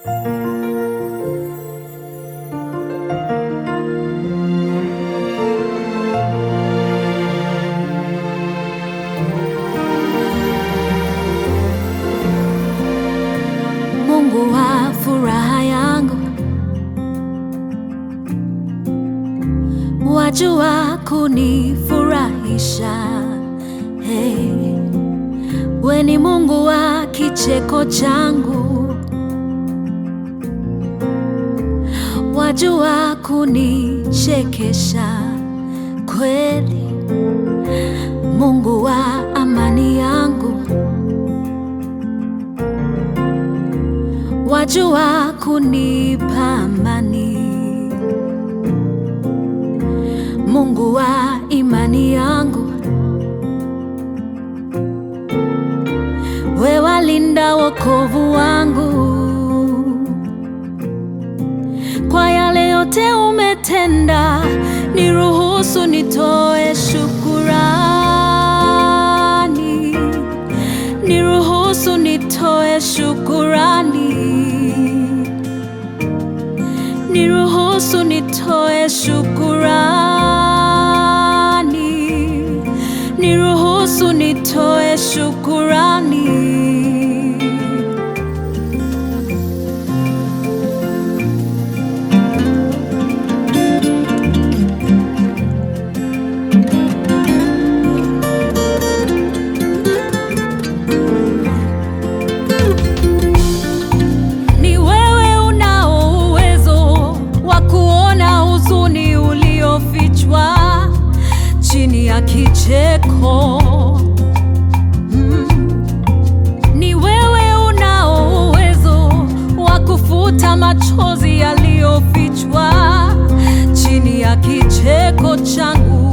Mungu wa furaha yangu, wajua kunifurahisha. Hey, we ni Mungu wa kicheko changu, wajua kunichekesha kweli. Mungu wa amani yangu wajua kunipa amani. Mungu wa imani yangu, we walinda wokovu wangu. Kwa yale yote umetenda, niruhusu nitoe shukurani, niruhusu nitoe shukurani, niruhusu nitoe shukurani, niruhusu nitoe shukurani. Ni wewe unao uwezo wa kuona huzuni uliofichwa chini ya kicheko. Mm. Ni wewe unao uwezo wa kufuta machozi yaliyofichwa chini ya kicheko changu.